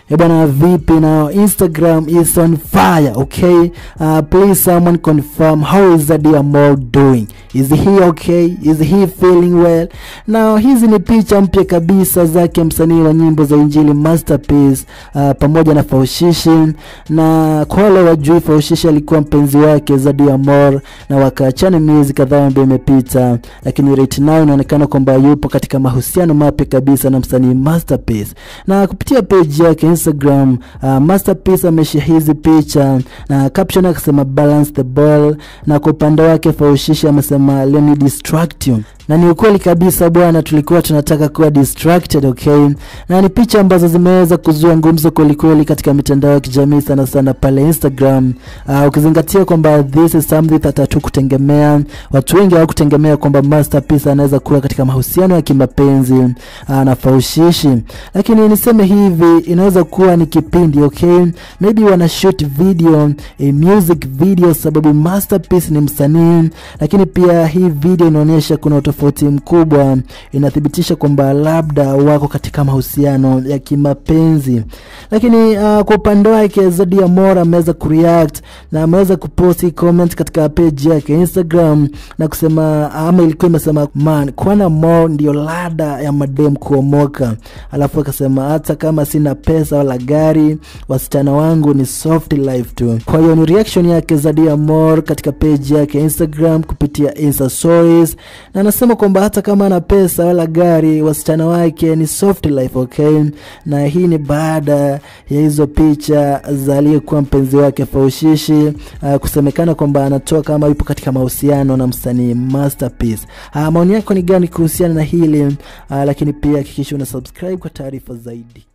Eh bwana, vipi na Instagram is on fire, okay? Uh, please someone confirm how is Zadi Amor doing? Is he okay? Is he feeling well? Now hizi ni picha mpya kabisa zake msanii wa nyimbo za Injili Masterpiece uh, pamoja na Faushishi, na kwa wale wajui, Faushishi alikuwa mpenzi wake Zadi Amor na wakaachana miezi kadhaa ambayo imepita, lakini right now inaonekana kwamba yupo katika mahusiano mapya kabisa na msanii Masterpiece, na kupitia page yake Instagram uh, Masterpiece ameshare hizi picha na caption akasema balance the ball, na kwa upande wake Faushishi amesema let me distract you na ni ukweli kabisa bwana, tulikuwa tunataka kuwa distracted okay. Na ni picha ambazo zimeweza kuzua ngumzo kwelikweli katika mitandao ya kijamii sana sana pale Instagram. Uh, ukizingatia kwamba this is something that hatukutegemea, watu wengi hawakutegemea kwamba Masterpiece anaweza kuwa katika mahusiano ya kimapenzi uh, na Faushishi, lakini niseme hivi, inaweza kuwa ni kipindi okay, maybe wana shoot video a music video, sababu Masterpiece ni msanii, lakini pia hii video inaonyesha kuna utofauti mkubwa, inathibitisha kwamba labda wako katika mahusiano ya kimapenzi. Lakini uh, kwa upande wake Zadi Amor ameweza kureact na ameweza kuposti comment katika page yake Instagram na kusema ama ilikuwa imesema man, kuona Amor ndio lada ya madem kuomoka, alafu akasema hata kama sina pesa wala gari, wasichana wangu ni soft life tu. Kwa hiyo ni reaction yake Zadi Amor katika page yake Instagram kupitia Insta stories na anasema kwamba hata kama ana pesa wala gari wasichana wake ni soft life okay. Na hii ni baada ya hizo picha za aliyekuwa mpenzi wake Faushishi uh, kusemekana kwamba anatoa kama yupo katika mahusiano na msanii Masterpiece. Uh, maoni yako ni gani kuhusiana na hili uh, lakini pia hakikisha una subscribe kwa taarifa zaidi.